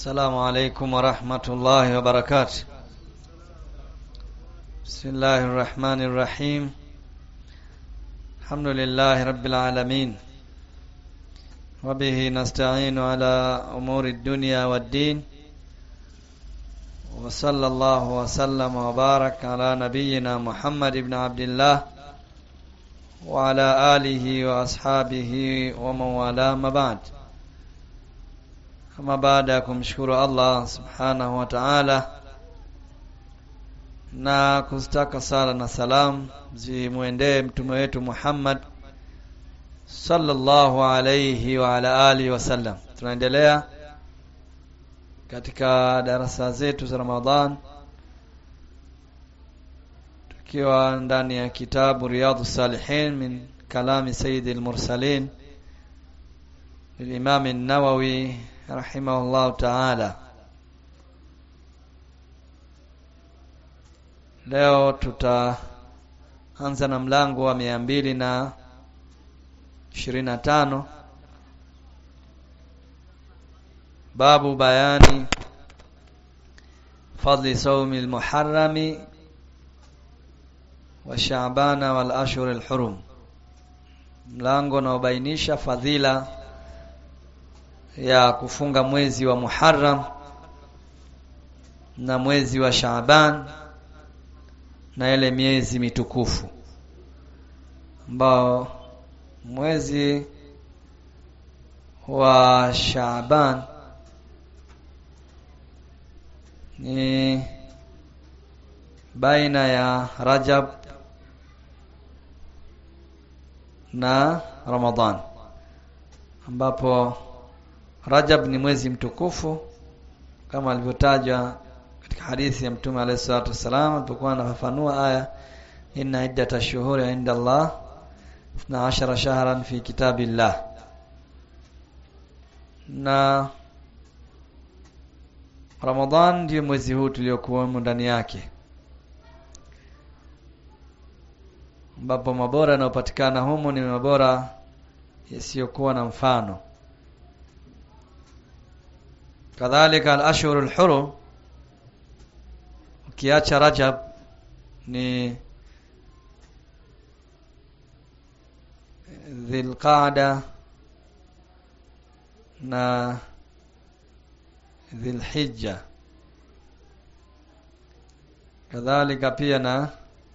السلام عليكم ورحمة الله وبركاته بسم الله الرحمن الرحيم الحمد لله رب العالمين وبه نستعين على أمور الدنيا والدين وصلى الله وسلم وبارك على نبينا محمد بن عبد الله وعلى آله وأصحابه ومن والاه ما بعد Ama baada ya kumshukuru Allah subhanahu wa ta'ala na kustaka sala na salam zimwendee mtume wetu Muhammad sallallahu alayhi wa ala alihi wasallam. Tunaendelea katika darasa zetu za Ramadhan tukiwa ndani ya kitabu Riyadhus Salihin min kalami Sayyidil Mursalin للإمام النووي رحمه الله تعالى leo tutaanza na mlango wa mia mbili na ishirini na tano babu bayani fadli saumi lmuharami wa shabana wal ashhur lhurum mlango unaobainisha fadhila ya kufunga mwezi wa Muharram na mwezi wa Shaaban na ile miezi mitukufu ambao mwezi wa Shaaban ni baina ya Rajab na Ramadhan ambapo Rajab ni mwezi mtukufu kama alivyotajwa katika hadithi ya Mtume alayhi salatu wasalam alipokuwa anafafanua aya inna iddata shuhuri inda Allah 12 shahran fi kitabillah na Ramadhan ndio mwezi huu tuliokuwemo ndani yake ambapo mabora yanayopatikana humo ni mabora yasiyokuwa na mfano kadhalika al-ashhur al-hurum ukiacha Rajab ni Dhulqa'da na Dhulhijja kadhalika pia na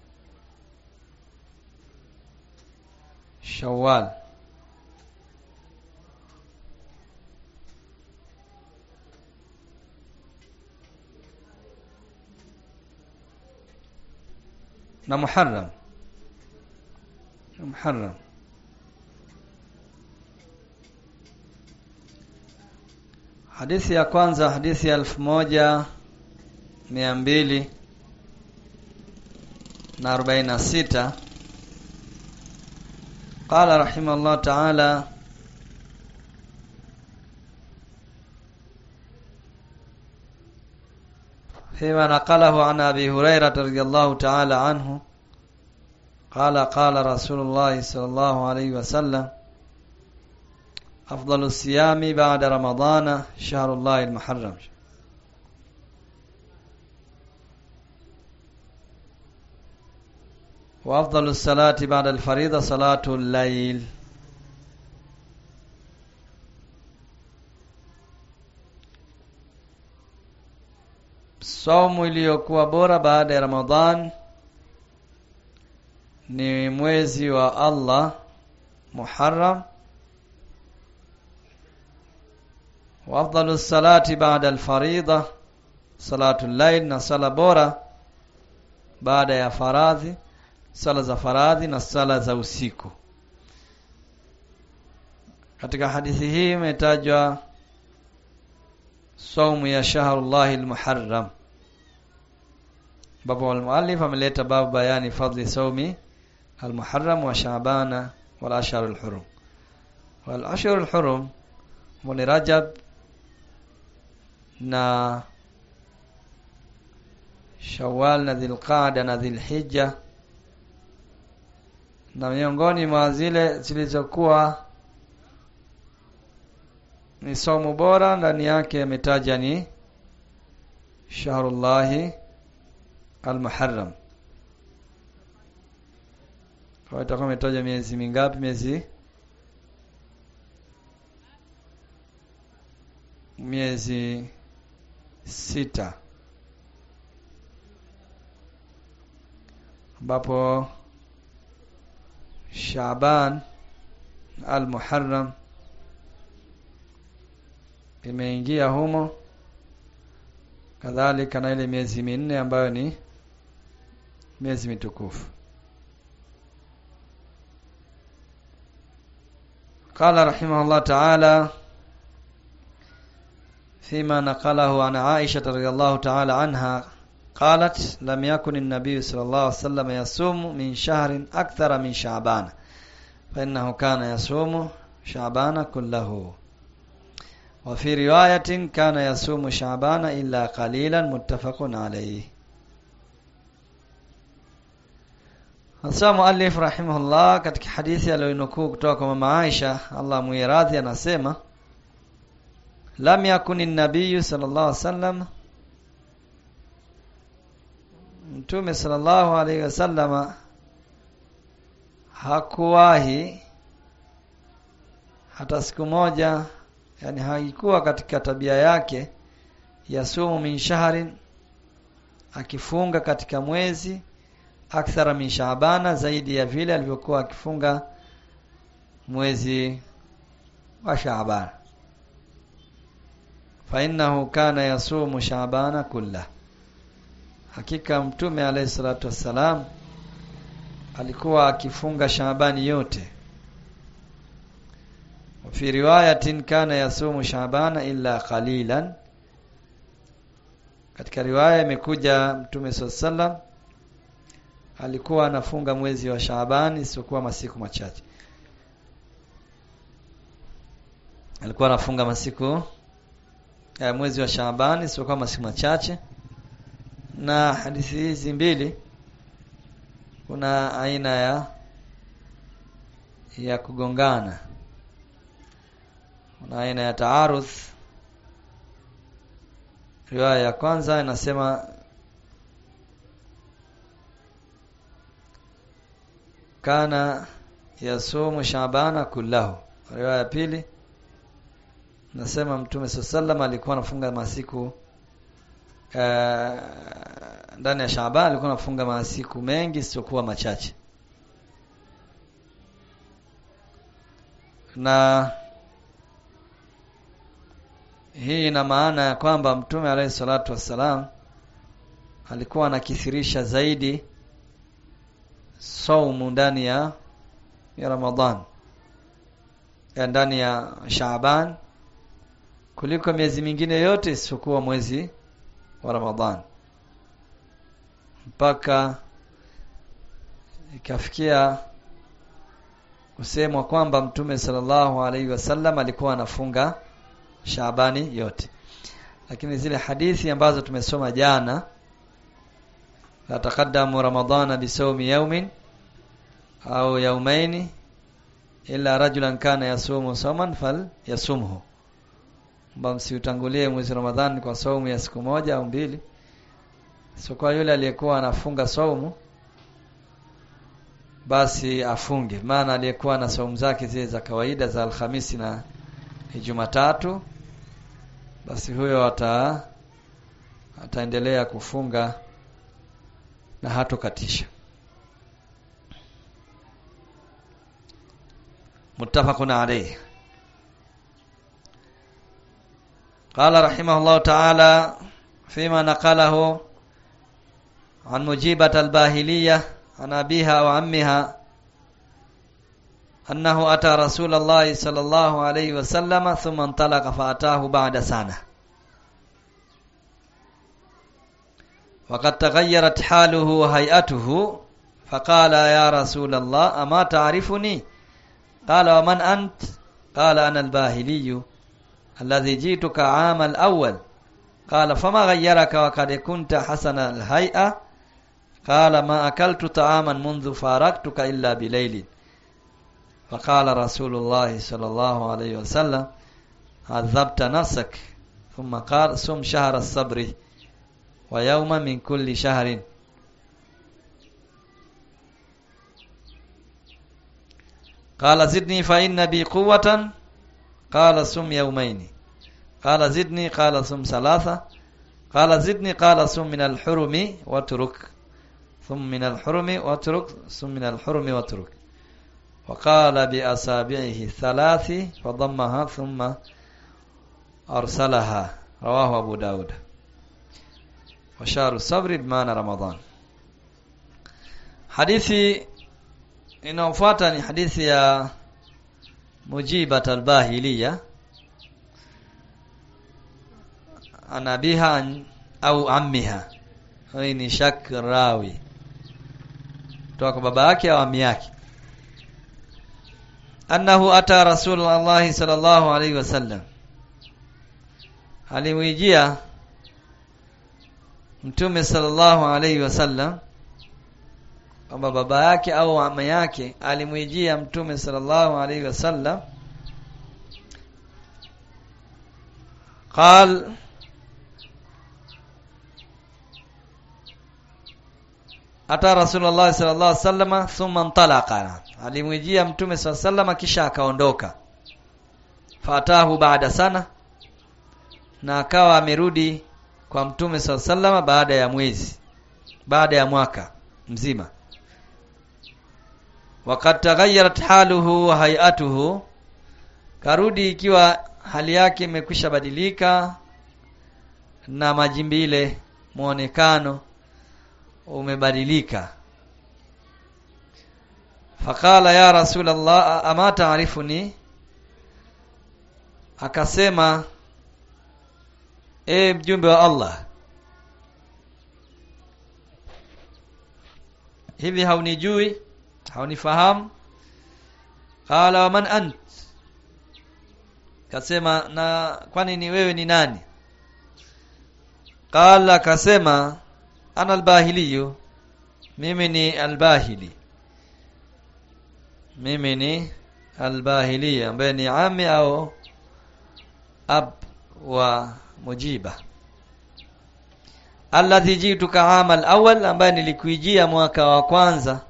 Shawwal na Muharram Muharram Hadithi ya kwanza hadithi ya elfu moja mia mbili na arobaini na sita قال رحمه الله تعالى فيما نقله عن أبي هريرة رضي الله تعالى عنه قال قال رسول الله صلى الله عليه وسلم أفضل الصيام بعد رمضان شهر الله المحرم وأفضل الصلاة بعد الفريضة صلاة الليل Saumu iliyokuwa bora baada ya Ramadhan ni mwezi wa Allah Muharram wa afdalu salati baada al-farida salatu al-layl na sala bora baada ya faradhi sala za faradhi na sala za usiku katika hadithi hii imetajwa saumu ya shahrullahi al-muharram ambapo al-muallif ameleta babu bayani fadli saumi al-muharram wa shaabana wal ashhar al-hurum wal ashhar al-hurum ni rajab na shawwal na dhilqaada na dhilhijja na miongoni mwa zile zilizokuwa ni somo bora ndani yake ametaja ni shahrullahi almuharram kwa itakuwa ametaja miezi mingapi miezi miezi sita ambapo Shaaban al-Muharram imeingia humo kadhalika na ile miezi minne ambayo ni miezi mitukufu قال رحمه الله تعالى فيما نقله عن عائشة رضي الله تعالى عنها قالت لم يكن النبي صلى الله عليه وسلم يصوم من شهر أكثر من شعبان فإنه كان يصوم شعبان كله وفي رواية كان يصوم شعبان إلا قليلا متفق عليه Hasa muallif rahimahullah katika hadithi aliyonukuu kutoka kwa mama Aisha Allah muiradhi anasema lam yakuni nabiyu sallallahu alaihi wasallam Mtume sallallahu alaihi wasallama hakuwahi hata siku moja yani haikuwa katika tabia yake yasumu min shahrin akifunga katika mwezi akthara min shaabana zaidi ya vile alivyokuwa akifunga mwezi wa Shaaban fa innahu kana yasumu shaabana kullah hakika mtume alayhi salatu wassalam alikuwa akifunga Shaabani yote fi riwayatin kana yasumu Shaabana illa qalilan katika riwaya imekuja mtume sallam alikuwa anafunga mwezi wa Shaabani isiyokuwa masiku machache alikuwa anafunga masiku ya mwezi wa Shaabani isiyokuwa masiku machache na hadithi hizi mbili kuna aina ya ya kugongana kuna aina ya taarudh riwaya ya kwanza inasema kana yasumu shabana kullahu riwaya ya pili nasema mtume sallam alikuwa anafunga masiku ndani ya Shaaban alikuwa anafunga masiku mengi siokuwa machache na hii ina maana ya kwamba mtume alayhi salatu wassalam alikuwa anakithirisha zaidi saumu ndani ya ya Ramadhan ya ndani ya Shaaban kuliko miezi mingine yote isiyokuwa mwezi wa Ramadhan mpaka ikafikia kusemwa kwamba Mtume sallallahu alaihi wasallam alikuwa anafunga Shaabani yote lakini zile hadithi ambazo tumesoma jana la taqaddamu ramadhana bisawmi yawmin au yawmaini illa rajulan kana yasumu sawman fal yasumhu kwamba msiutangulie mwezi Ramadhani kwa saumu ya siku moja au mbili sio kwa yule aliyekuwa anafunga saumu basi afunge maana aliyekuwa na saumu zake zile za kawaida za Alhamisi na Jumatatu basi huyo ata ataendelea kufunga na hatokatisha muttafaqun alayhi قال رحمه الله تعالى فيما نقله عن مجيبة الباهلية عن أبيها وعمها أنه أتى رسول الله صلى الله عليه وسلم ثم انطلق فأتاه بعد سنة وقد تغيرت حاله وهيئته فقال يا رسول الله أما تعرفني قال ومن أنت قال أنا الباهلي الذي جئتك عام الأول قال فما غيرك وقد كنت حسن الهيئة قال ما أكلت طعاما منذ فارقتك إلا بليل فقال رسول الله صلى الله عليه وسلم adhabta nafsak thumma qala sum shahra as-sabri wa yawma min kulli shahrin قال زدني فإن بي قوة قال صم يومين قال زدني قال صم ثلاثة قال زدني قال صم من الحرم واترك ثم من الحرم واترك ثم من الحرم واترك وقال بأصابعه ثلاث فضمها ثم أرسلها رواه أبو داود وشهر الصبر بمعنى رمضان حديثي inayofuata ni hadithi ya Mujibat al-Bahiliya anabiha au ammiha hii ni shak rawi kutoka kwa baba yake au ammi yake annahu ata rasulullah sallallahu alaihi wasallam alimwijia mtume sallallahu alaihi wasallam kwamba baba yake au mama yake alimwijia mtume sallallahu alaihi wasallam قال ata rasulullah sallallahu alaihi wasallam thumma intalaqa alimwijia mtume sallallahu alaihi wasallam kisha akaondoka fatahu baada sana na akawa amerudi kwa mtume sallallahu alaihi wasallam baada ya mwezi baada ya mwaka mzima wakati taghayyarat haluhu wa hayatuhu karudi ikiwa hali yake imekwisha badilika na majimbile muonekano umebadilika faqala ya rasulullah ama taarifuni akasema e mjumbe wa Allah hivi haunijui haunifahamu qala wa man ant kasema na kwani ni wewe ni nani qala kasema ana albahiliyu mimi ni albahili mimi ni albahili ambaye ni ami au ab wa mujiba alladhi jituka ama alawwal ambaye nilikuijia mwaka wa kwanza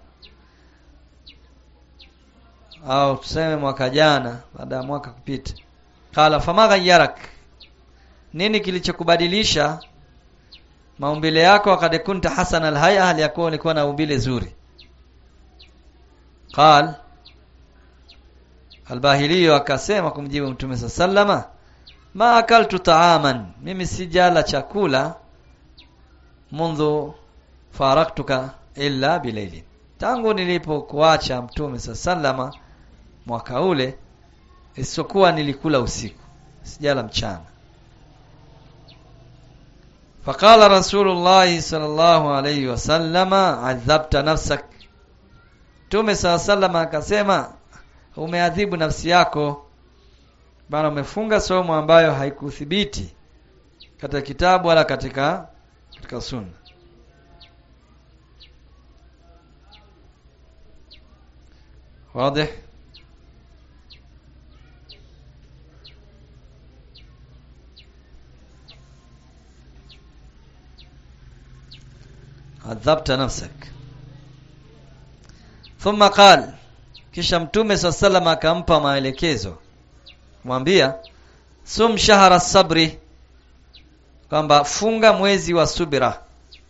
au tuseme mwaka jana baada ya mwaka kupita qala fama ghayyarak nini kilichokubadilisha maumbile yako wakati kunta hasan alhaya hali yakuwa ulikuwa na umbile zuri qal albahiliyo akasema kumjibu mtume sallama ma akaltu taaman mimi sijala chakula mundhu faraktuka illa bilailin tangu nilipokuacha mtume sallama mwaka ule isipokuwa nilikula usiku sijala mchana faqala rasulullah sallallahu alayhi wasallama adhabta nafsak mtume sallama akasema umeadhibu nafsi yako bana umefunga somo ambayo haikuthibiti katika kitabu wala katika katika sunna واضح عذبت نفسك ثم قال kisha mtume sallam akampa maelekezo mwambia sum shahara sabri kwamba funga mwezi wa subira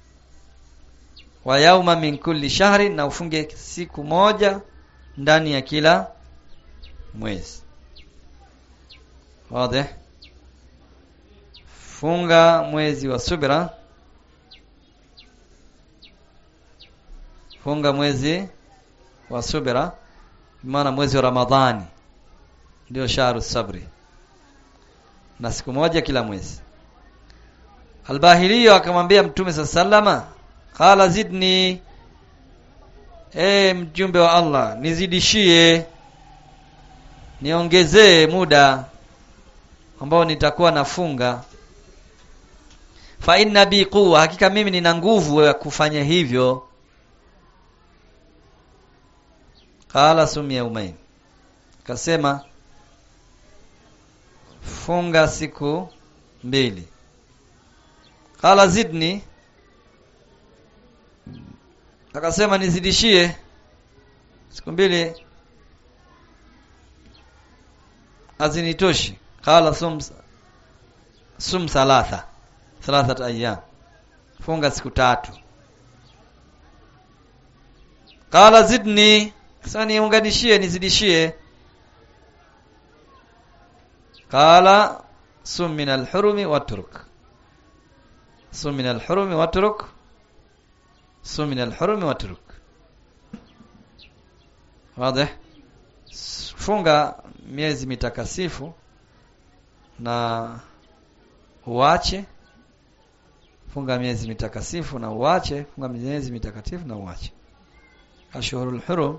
wa yauma min kulli shahri na ufunge siku moja ndani ya kila mwezi wazi funga mwezi wa subira funga mwezi wa subira maana mwezi wa ramadhani ndio shahru sabri na siku moja kila mwezi albahiliyo akamwambia mtume sallama qala zidni e mjumbe wa Allah nizidishie niongezee muda ambao nitakuwa nafunga fa inna bi quwwa hakika mimi nina nguvu ya kufanya hivyo qala sum yaumain kasema funga siku mbili qala zidni akasema nizidishie siku mbili hazinitoshi qala sum sum thalatha thalathat ayyam funga siku tatu qala zidni sasa niunganishie nizidishie qala sum min al-hurumi watruk sum min al-hurumi watruk sum min al-hurumi watruk wazi funga miezi mitakasifu na uache funga miezi mitakasifu na uache funga miezi mitakatifu na uache ashhurul hurum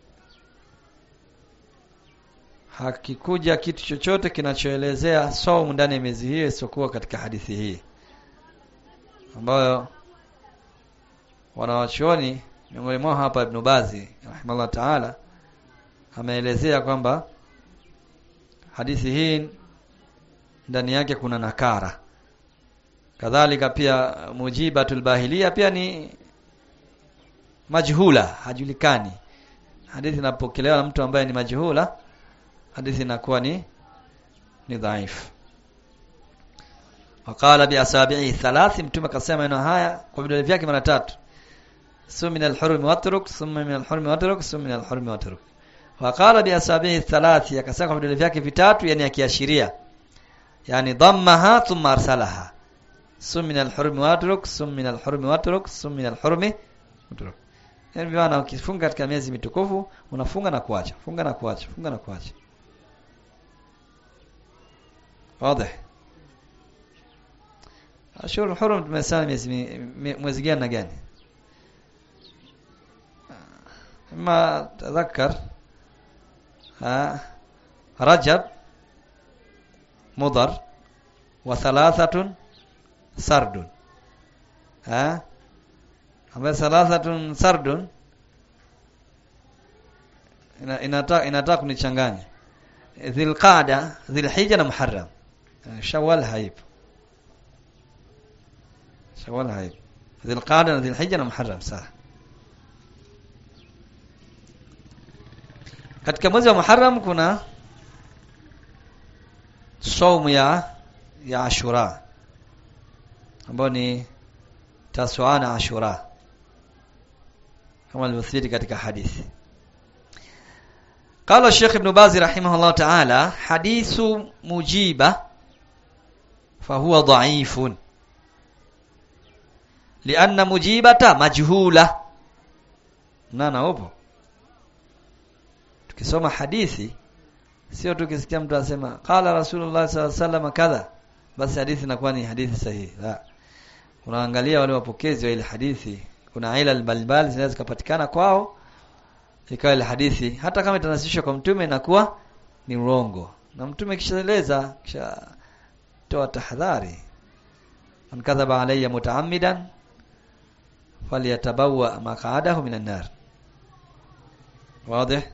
hakikuja kitu chochote kinachoelezea saumu ndani ya miezi hiyo isiyokuwa katika hadithi hii ambayo wanawachuoni miongoni mwao hapa Ibn Bazi rahimahullah taala ameelezea kwamba hadithi hii ndani yake kuna nakara kadhalika pia mujibatul bahilia pia ni majhula hajulikani hadithi inapokelewa na mtu ambaye ni majhula hadithi inakuwa ni ni dhaifu waqala bi asabi'i thalath mtume akasema maneno haya kwa vidole vyake mara tatu sum min al-hurm watruk summa min al-hurm watruk sum min al-hurm watruk waqala bi asabi'i thalath akasema kwa vidole vyake vitatu yani akiashiria yani dhammaha thumma arsalaha sum min al-hurm watruk sum min al-hurm watruk sum min al-hurm watruk yani bwana ukifunga katika miezi mitukufu unafunga na kuacha funga na kuacha funga na kuacha wazi ashhur hurum tumesema miezi mwezi gani na gani ما تذكر ها رجب مضر وثلاثة سرد ها ambayo thalathatun sardun inataka inataka kunichanganya dhilqada dhilhijja na muharram shawwal haipo shawwal haipo dhilqada na dhilhijja na muharram sawa katika mwezi wa muharram kuna saumu ya ya ashura ambayo ni taswa na ashura kama ilivyothibiti katika hadithi قال الشيخ ابن باز رحمه الله تعالى حديث مجيبة فهو ضعيف لأن مجيبة مجهولة نانا upo tukisoma hadithi sio tukisikia mtu asema qala rasulullah sallallahu alaihi wasallam kadha basi hadithi inakuwa ni hadithi sahihi la unaangalia wale wapokezi wa ile hadithi kuna ila balbal zinaweza kupatikana kwao ikawa ile hadithi hata kama itanasishwa kwa mtume inakuwa ni urongo na mtume kishaeleza kisha toa tahadhari man kadhaba alayya mutaammidan falyatabawa maq'adahu minan nar واضح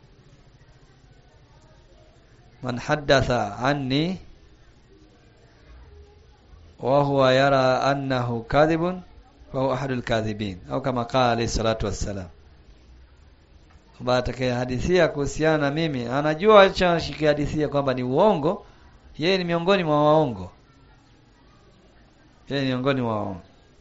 من حدث عني وهو يرى أنه كاذب فهو أحد الكاذبين أو كما قال عليه الصلاة والسلام kwamba atakayehadithia kuhusiana na mimi anajua alichokihadithia kwamba ni uongo yeye ni miongoni mwa waongo yeye ni miongoni mwa waongo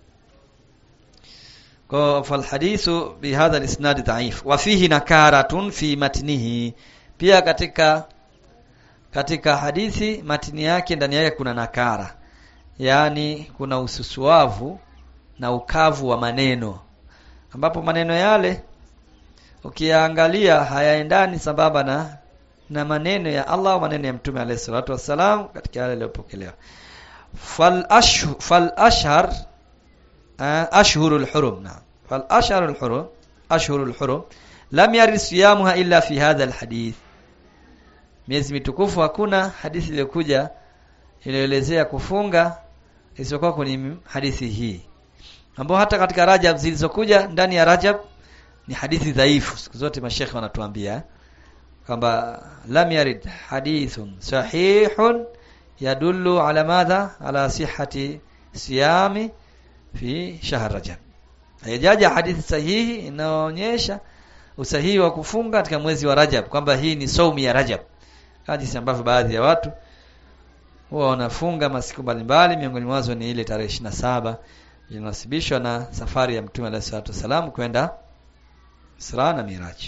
kwa falhadithu bihadha alisnad dhaif wa fihi nakaratun fi matnihi pia katika katika hadithi matini yake ndani yake kuna nakara yaani kuna ususuavu na ukavu wa maneno ambapo maneno yale ukiangalia hayaendani sambamba na na maneno ya Allah au maneno ya Mtume alayhi salatu wassalam katika yale yaliyopokelewa fal ashhur fal ashhar ashhurul hurum na fal ashhurul hurum ashhurul hurum lam yarid siyamuha illa fi hadha alhadith miezi mitukufu hakuna hadithi iliyokuja iliyoelezea kufunga isiyokuwa kwenye hadithi hii ambao hata katika Rajab zilizokuja ndani ya Rajab ni hadithi dhaifu siku zote mashekhe wanatuambia kwamba lam yarid hadithun sahihun yadullu ala madha ala sihhati siyami fi shahr rajab haijaja hadithi sahihi inaonyesha usahihi wa kufunga katika mwezi wa Rajab kwamba hii ni saumu ya Rajab hadithi ambavyo baadhi ya watu huwa wanafunga masiku mbalimbali miongoni mwazo ni ile tarehe 27 inasibishwa na safari ya Mtume alayhi salatu wasalam kwenda Isra na Miraj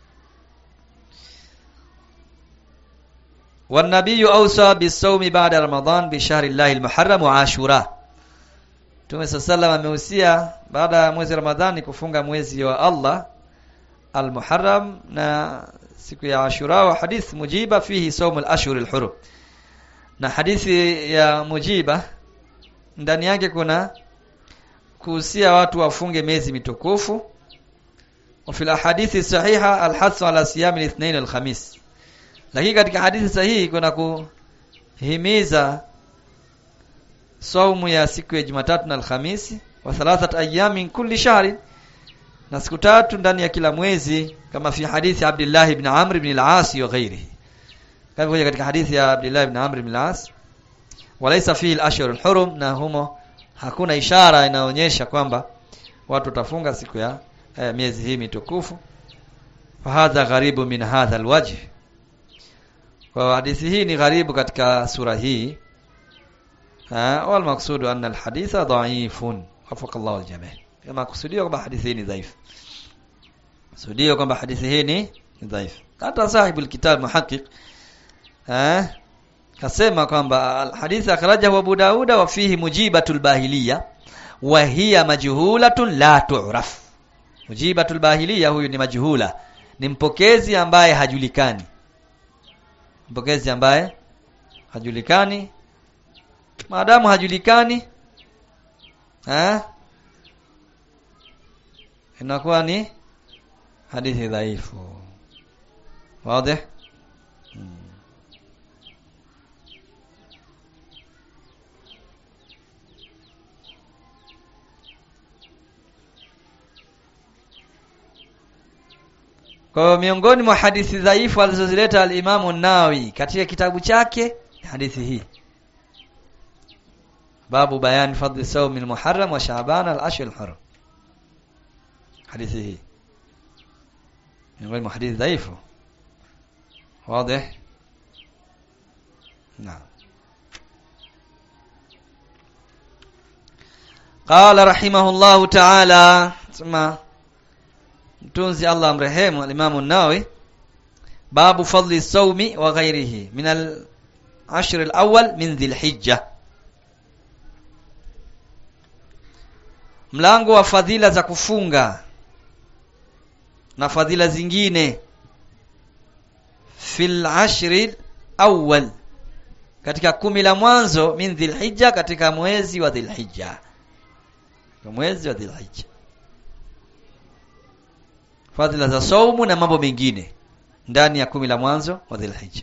والنبي أوصى بالصوم بعد رمضان بشهر الله المحرم وعاشوراء Mtume sallallahu ameusia baada ya mwezi Ramadhani kufunga mwezi wa Allah al-Muharram na siku ya Ashura wa hadith mujiba fihi saum al-ashhur al-hurum na hadithi ya mujiba ndani yake kuna kuhusia watu wafunge miezi mitukufu wa fil ahadithi sahiha al-hasu ala siyam al-ithnain al-khamis lakini katika hadithi sahihi kuna kuhimiza saumu ya siku ya Jumatatu na Alhamisi wa thalathat ayamin kulli shahri na siku tatu ndani ya kila mwezi kama fi hadithi Abdullah ibn Amr ibn al-As wa ghairihi kama kuja katika hadithi ya Abdullah ibn Amr ibn al-As walaysa fihi al-ashhur al-hurum na humo hakuna ishara inaonyesha kwamba watu watafunga siku ya eh, miezi hii mitukufu fahadha gharibu min hadha alwajh kwa hadithi hii ni gharibu katika sura hii wal maqsudu anna alhaditha dha'ifun wafaka Allah aljami' kama kusudio kwamba hadithi hii ni dhaifu kusudio kwamba hadithi hii ni dhaifu hata sahibu alkitab muhaqqiq eh kasema kwamba alhadith akhrajahu Abu Dauda wa fihi mujibatul bahiliya wa hiya majhulatun la tu'raf mujibatul bahiliya huyu ni majhula ni mpokezi ambaye hajulikani mpokezi ambaye hajulikani maadamu hajulikani eh inakuwa ni hadithi dhaifu wazi hmm. Kwa miongoni mwa hadithi dhaifu alizozileta al-Imamu Nawawi katika kitabu chake hadithi hii. Babu bayan fadli sawm al-Muharram wa Sha'ban al-ashr al-Haram. Hadithi hii. Miongoni mwa hadithi dhaifu. Wazi? Naam. قال رحمه الله تعالى ثم mtunzi Allah amrehemu al-Imam an-Nawawi babu fadli sawmi wa ghairihi min al-ashr al-awwal min dhil-hijja mlango wa fadhila za kufunga na fadhila zingine fil ashr awwal katika kumi la mwanzo min dhil-hijja katika mwezi wa dhil-hijja mwezi wa dhil-hijja fadhila za saumu na mambo mengine ndani ya kumi la mwanzo wa Dhulhijja.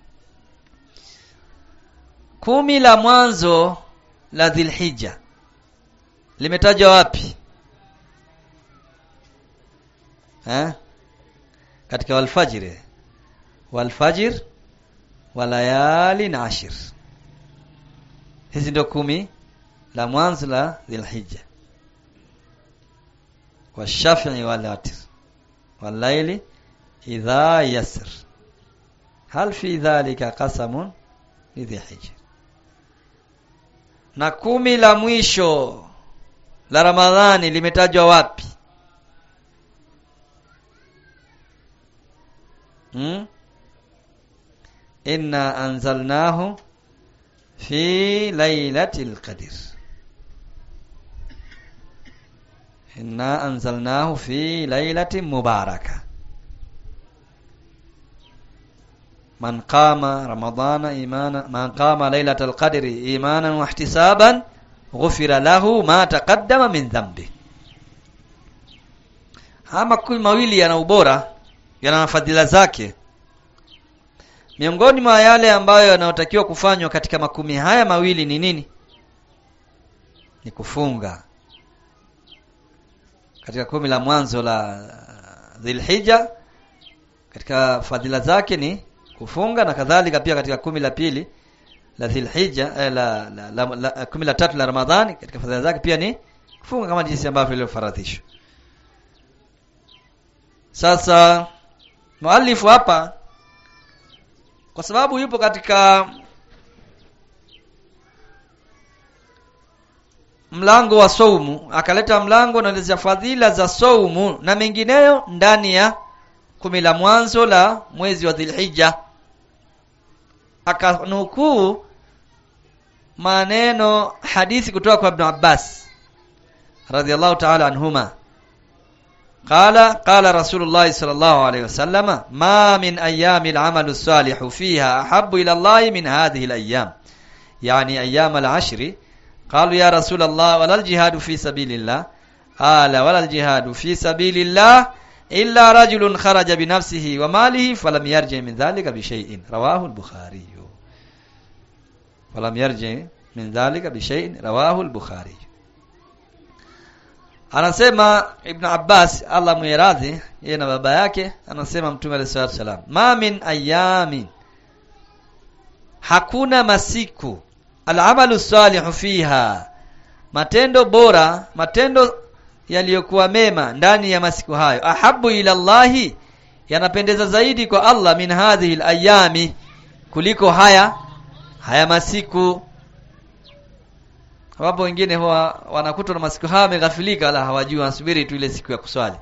Kumi la mwanzo la Dhulhijja limetajwa wapi? Ha? Katika walfajiri. Walfajir wa layali na ashir. Hizi ndio kumi la mwanzo la Dhulhijja. Washafi'i wal watr. والليل إذا يسر هل في ذلك قسم لذي حجر na kumi la mwisho la Ramadhani limetajwa wapi? Hmm? Inna anzalnahu fi lailatul qadr. Inna anzalnahu fi lailatin mubaraka. Man qama ramadana imana man qama lailatal qadri imanan wa ihtisaban ghufira lahu ma taqaddama min dhanbi. Hama kumi mawili yana ubora, yana fadhila zake. Miongoni mwa yale ambayo yanayotakiwa kufanywa katika makumi haya mawili ni nini? Ni kufunga katika kumi la mwanzo la Dhulhijja katika fadhila zake ni kufunga na kadhalika pia katika kumi la pili la Dhulhijja eh, la, la, la, la, la kumi la tatu la Ramadhani katika fadhila zake pia ni kufunga kama jinsi ambavyo ilivyofaradhishwa. Sasa muallifu hapa kwa sababu yupo katika mlango wa saumu akaleta mlango unaelezea fadhila za saumu na mengineyo ndani ya kumi la mwanzo la mwezi wa Dhulhijja akanukuu maneno hadithi kutoka kwa Ibn Abbas radhiallahu ta'ala anhuma قال قال رسول الله صلى الله عليه وسلم ما من أيام العمل الصالح فيها أحب إلى الله من هذه الأيام يعني أيام العشر قالوا يا رسول الله ولا الجهاد في سبيل الله قال ولا الجهاد في سبيل الله إلا رجل خرج بنفسه وماله فلم يرجع من ذلك بشيء رواه البخاري فلم يرجع من ذلك بشيء رواه البخاري anasema Ibn Abbas Allah muiradhi yeye na baba yake anasema Mtume alayhi salatu wasalam ma min ayamin hakuna masiku al'amalu salihu fiha matendo bora matendo yaliyokuwa mema ndani ya masiku hayo ahabu ila Allahi yanapendeza zaidi kwa Allah min hadhihi al-ayami kuliko haya haya masiku Wapo wengine huwa wanakutwa na masiku haya wameghafilika wala hawajui wanasubiri tu ile siku ya kuswali.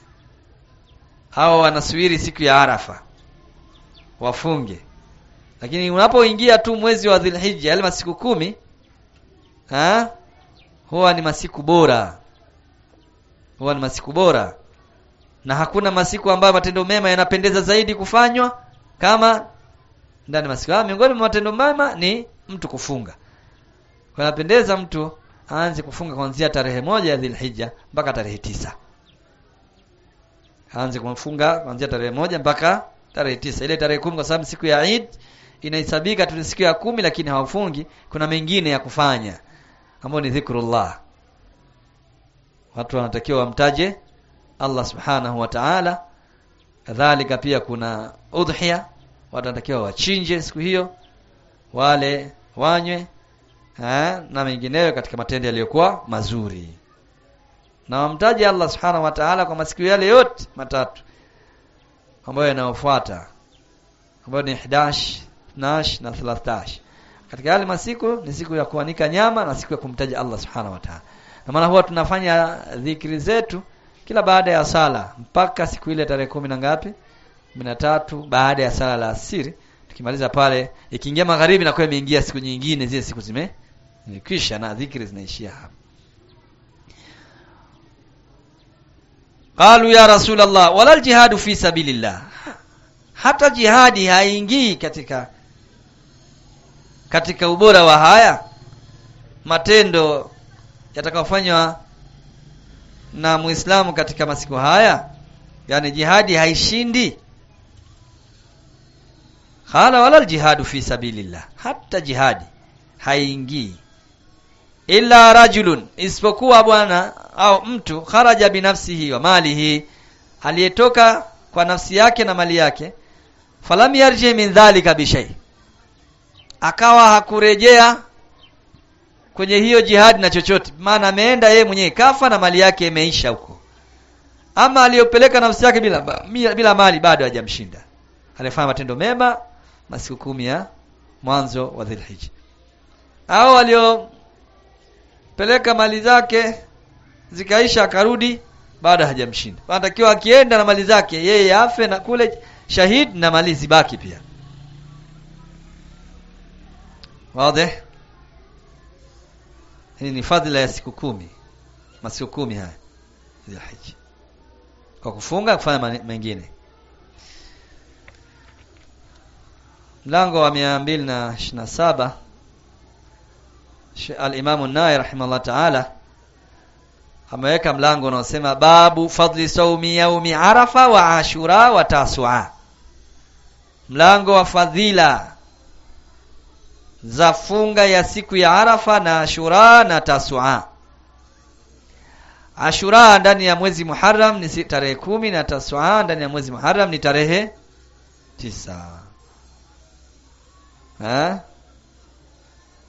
Hawa wanasubiri siku ya Arafa. Wafunge. Lakini unapoingia tu mwezi wa Dhulhijja yale masiku kumi ha? huwa ni masiku bora. Huwa ni masiku bora. Na hakuna masiku ambayo matendo mema yanapendeza zaidi kufanywa kama ndani masiku haya. Miongoni mwa matendo mema ni mtu kufunga. Kunapendeza mtu aanze kufunga kuanzia tarehe moja ya Dhulhijja mpaka tarehe tisa. Aanze kufunga kuanzia tarehe moja mpaka tarehe tisa. Ile tarehe kumi kwa sababu siku ya Eid inahesabika tu siku ya kumi lakini hawafungi, kuna mengine ya kufanya ambayo ni dhikrullah. Watu wanatakiwa wamtaje Allah Subhanahu wa Ta'ala. Kadhalika pia kuna udhiya, watu wanatakiwa wachinje siku hiyo, wale wanywe ha, na mengineyo katika matendo yaliyokuwa mazuri na wamtaje Allah subhanahu wa ta'ala kwa masiku yale yote matatu ambayo yanayofuata ambayo ni 11 12 na 13 katika yale masiku ni siku ya kuanika nyama na siku ya kumtaja Allah subhanahu wa ta'ala na maana huwa tunafanya dhikri zetu kila baada ya sala mpaka siku ile tarehe kumi na ngapi 13 baada ya sala la asiri tukimaliza pale ikiingia magharibi na kwa imeingia siku nyingine zile siku zime zimekwisha na dhikri zinaishia hapa qalu ya rasul allah wala aljihadu fi sabilillah hata jihadi haingii katika katika ubora wa haya matendo yatakayofanywa na muislamu katika masiku haya yani jihadi haishindi Khala wala aljihadu fi sabilillah. Hata jihadi haingii illa rajulun, isipokuwa bwana au mtu kharaja binafsihi wa malihi, aliyetoka kwa nafsi yake na mali yake, falam yarji min dhalika bishai, akawa hakurejea kwenye hiyo jihadi na chochote, maana ameenda yeye mwenyewe kafa na mali yake imeisha huko. Ama aliyopeleka nafsi yake bila bila mali bado hajamshinda, alifanya matendo mema masiku kumi ya mwanzo wa Dhulhijja. Au waliopeleka mali zake zikaisha akarudi bado hajamshinda. Anatakiwa akienda na mali zake yeye afe na kule shahid na mali zibaki pia. Wazi? Hii ni fadhila ya siku kumi. Masiku kumi haya. Dhulhijja. Kwa kufunga kufanya mengine. mlango wa 227 al-Imam an-Nawawi rahimahullah ta'ala ameweka mlango unaosema babu fadli saumi yaumi arafa wa ashura wa tasua mlango wa fadhila za funga ya siku ya arafa na ashura na tasua ashura ndani ya mwezi muharram ni tarehe kumi na tasua ndani ya mwezi muharram ni tarehe tisa Ha?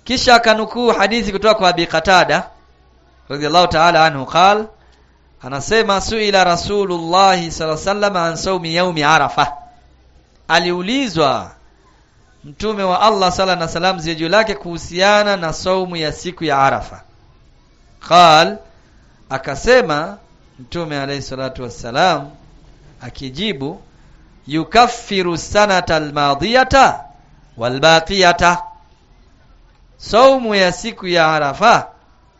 kisha akanukuu hadithi kutoka kwa Abi Qatada radhiallahu ta'ala anhu qal anasema suila Rasulullah sallallahu alaihi wasallam an saumi yaumi Arafa aliulizwa mtume wa Allah sala na salam ziwe juu lake kuhusiana na saumu ya siku ya Arafa qal akasema mtume alayhi salatu wassalam akijibu yukaffiru sanata almadiyata walbaqiyata saumu ya siku ya Arafa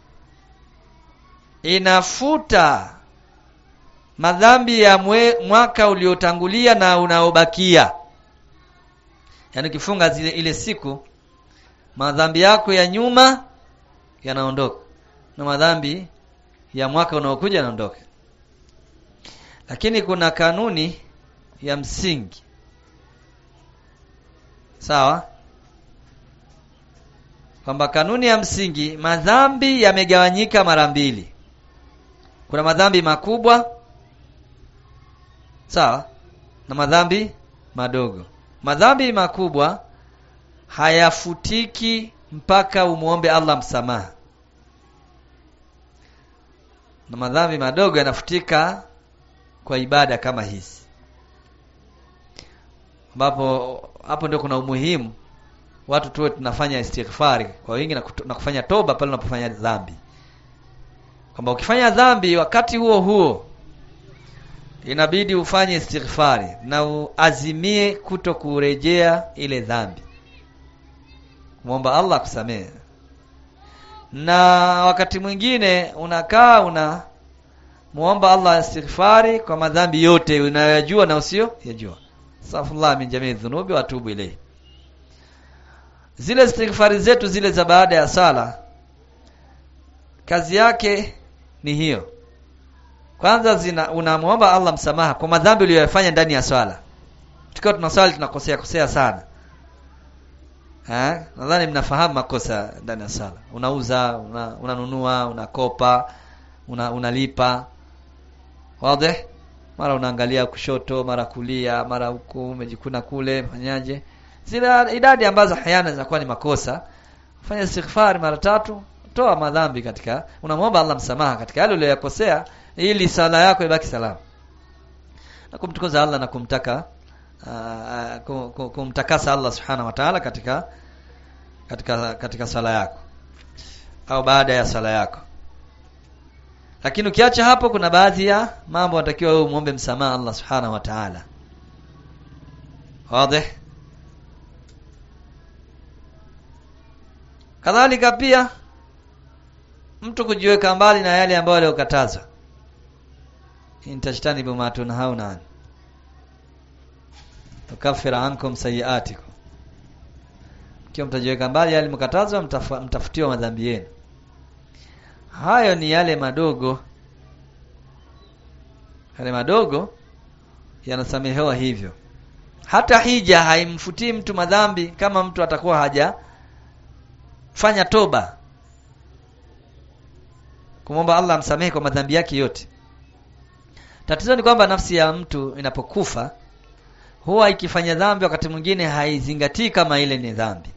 inafuta madhambi ya mwe, mwaka uliotangulia na unaobakia yaani ukifunga zile ile siku madhambi yako ya nyuma yanaondoka na madhambi ya mwaka unaokuja yanaondoka lakini kuna kanuni ya msingi sawa kwamba kanuni ya msingi madhambi yamegawanyika mara mbili kuna madhambi makubwa sawa na madhambi madogo madhambi makubwa hayafutiki mpaka umuombe Allah msamaha na madhambi madogo yanafutika kwa ibada kama hizi ambapo hapo ndio kuna umuhimu watu tuwe tunafanya istighfari kwa wingi na, kutu, na kufanya toba pale unapofanya dhambi kwamba ukifanya dhambi wakati huo huo inabidi ufanye istighfari na uazimie kuto kurejea ile dhambi muomba Allah kusamehe na wakati mwingine unakaa una muomba Allah istighfari kwa madhambi yote unayoyajua na usio yajua astaghfirullah min jamii dhunubi wa atubu ilayhi zile istighfari zetu zile za baada ya sala kazi yake ni hiyo kwanza zina unamwomba Allah msamaha kwa madhambi uliyoyafanya ndani ya swala tukiwa tunaswali tunakosea kosea sana eh nadhani mnafahamu makosa ndani ya sala unauza una, unanunua unakopa una, unalipa wazi mara unaangalia kushoto mara kulia mara huku umejikuna kule fanyaje zile idadi ambazo hayana zinakuwa ni makosa fanya istighfar mara tatu toa madhambi katika unamwomba Allah msamaha katika yale uliyokosea ili sala yako ibaki salama na kumtukuza Allah na kumtaka uh, kumtakasa Allah subhanahu wa ta'ala katika katika katika sala yako au baada ya sala yako lakini ukiacha hapo kuna baadhi ya mambo unatakiwa wewe muombe msamaha Allah subhanahu wa ta'ala wazi kadhalika pia mtu kujiweka mbali na yale ambayo aliyokatazwa intajtanibu ma tunhauna an tukaffira ankum sayiatikum kiwa mtajiweka mbali yale mkatazwa mtaf, mtafutiwa madhambi yenu hayo ni yale madogo yale madogo yanasamehewa hivyo hata hija haimfutii mtu madhambi kama mtu atakuwa haja fanya toba kumwomba Allah amsamehe kwa madhambi yake yote tatizo ni kwamba nafsi ya mtu inapokufa huwa ikifanya dhambi wakati mwingine haizingatii kama ile ni dhambi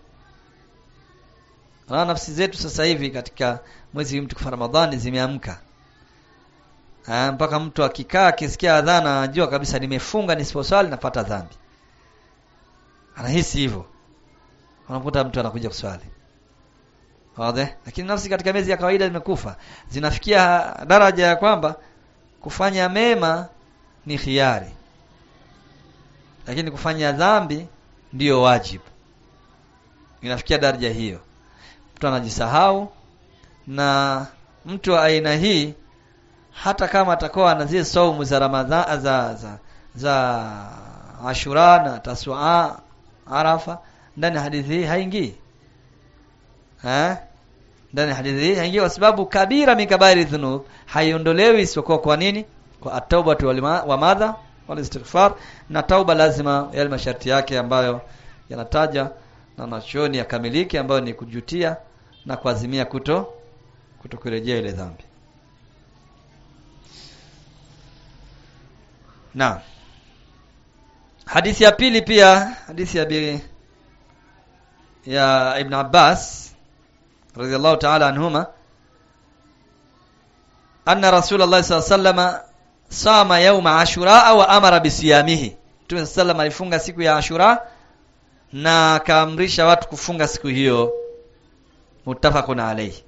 na nafsi zetu sasa hivi katika mwezi mtukufu Ramadhani zimeamka mpaka mtu akikaa akisikia adhana anajua kabisa nimefunga nisiposwali napata dhambi anahisi hivyo unakuta mtu anakuja kuswali wazi lakini nafsi katika miezi ya kawaida zimekufa zinafikia daraja ya kwamba kufanya mema ni khiari lakini kufanya dhambi ndiyo wajibu inafikia daraja hiyo mtu anajisahau na mtu wa aina hii hata kama atakuwa na zile saumu za Ramadhan za za, za Ashura na Tasua Arafa ndani ya hadithi hii haingii eh ndani ya hadithi hii haingii kwa sababu kabira mikabairi dhunub haiondolewi isipokuwa kwa nini kwa at-tauba wa madha wal istighfar na tauba lazima yale masharti yake ambayo yanataja na nachoni yakamilike ambayo ni kujutia na kuazimia kuto kutokurejea ile dhambi na hadithi ya pili pia hadithi ya bi, ya Ibn Abbas radhiallahu ta'ala anhuma anna rasulullah sallallahu alaihi wasallam sama yauma ashura wa amara bisiyamihi Mtume sallam alifunga siku ya Ashura na akaamrisha watu kufunga siku hiyo muttafaqun alayhi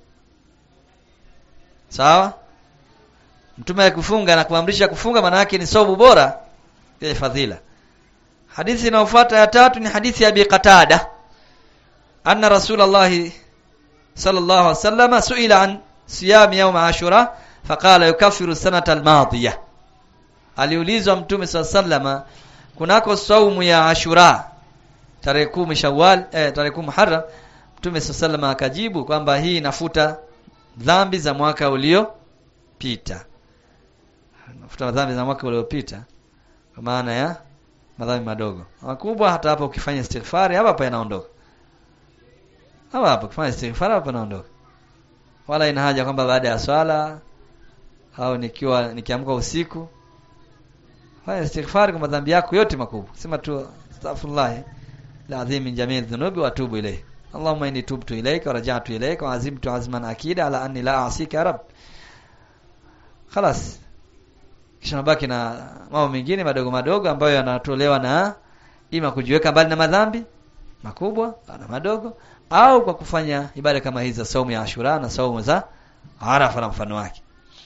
sawa Mtume akufunga na kuamrisha kufunga maana yake ni sobu bora ya fadhila Hadithi inayofuata ya tatu ni hadithi ya Abi Qatada anna Rasulullah sallallahu alaihi wasallam suila an siyam yawm Ashura faqala yukaffiru sanata al-madiyah aliulizwa Mtume sallallahu kunako saumu ya Ashura tarehe kumi Shawwal eh, tarehe kumi Muharram Mtume sallallahu akajibu kwamba hii inafuta dhambi za mwaka uliopita nafuta dhambi za mwaka uliopita kwa maana ya madhambi madogo makubwa hata hapa ukifanya istighfari hapa hapa yanaondoka hapa hapa ukifanya istighfari hapa yanaondoka wala ina haja kwamba baada ya swala au nikiwa nikiamka usiku fanya istighfari kwa madhambi yako yote makubwa sema tu astaghfirullah العظيم من جميع الذنوب واتوب اليه اللهم اني تبت اليك ورجعت اليك وعزمت عزما اكيدا على اني لا اعصيك يا رب خلاص kisha nabaki na mambo mengine madogo madogo ambayo yanatolewa na ima kujiweka mbali na madhambi makubwa na madogo au kwa kufanya ibada kama hizi za saumu ya Ashura na saumu za Arafa na mfano wake.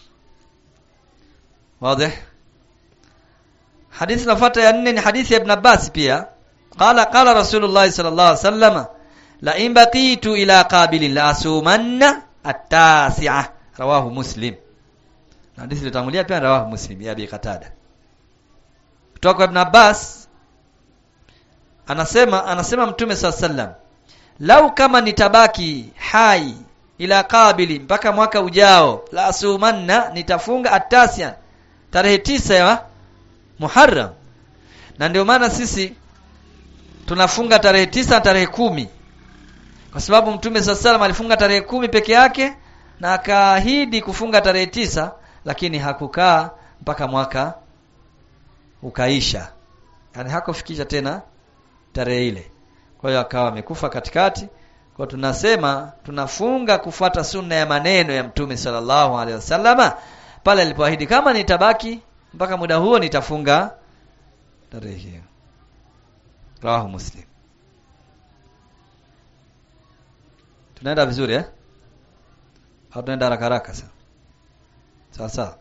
Wazi? Hadithi inafuata ya nne ni hadithi ya Ibn Abbas pia. Qala qala Rasulullah sallallahu alaihi wasallam la in baqitu ila qabilin la asumanna at-tasi'ah rawahu Muslim. Na hadithi ilitangulia pia rawahu Muslim ya Abi Qatada. Kutoka kwa Ibn Abbas anasema anasema Mtume sallallahu alaihi wasallam lau kama nitabaki hai ila qabili mpaka mwaka ujao la asumanna nitafunga atasian tarehe tisa ya Muharram na ndio maana sisi tunafunga tarehe tisa na tarehe kumi kwa sababu mtume sallallahu alifunga tarehe kumi peke yake na akaahidi kufunga tarehe tisa lakini hakukaa mpaka mwaka ukaisha yani hakufikisha tena tarehe ile kwa hiyo akawa amekufa katikati kwa tunasema tunafunga kufuata sunna ya maneno ya mtume sallallahu alaihi wasallama pale alipoahidi kama nitabaki mpaka muda huo nitafunga tarehe hiyo rawahu muslim tunaenda vizuri eh au tunaenda haraka haraka sasa sawa sawa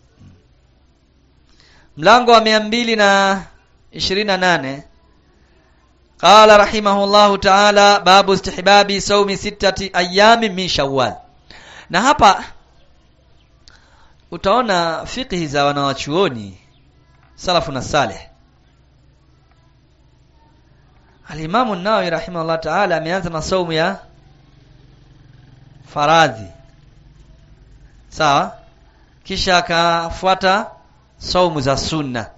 mlango wa mia mbili na ishirini na nane قال رحمه الله تعالى باب استحباب صوم ستة أيام من شوال na hapa utaona fiqhi za wanawachuoni salafu na saleh Al-Imam an-Nawawi rahimahullah ta'ala ameanza na saumu ya faradhi sawa kisha akafuata saumu za sunna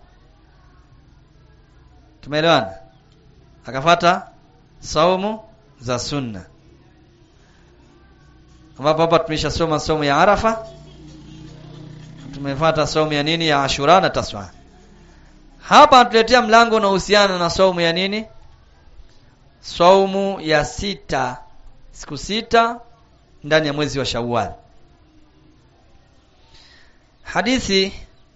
tumeelewana akafata saumu za sunna ambapo hapa tumeshasoma saumu ya Arafa tumefuata saumu ya nini ya Ashura na Taswa hapa tuletea mlango unaohusiana na saumu ya nini saumu ya sita siku sita ndani ya mwezi wa Shawwal hadithi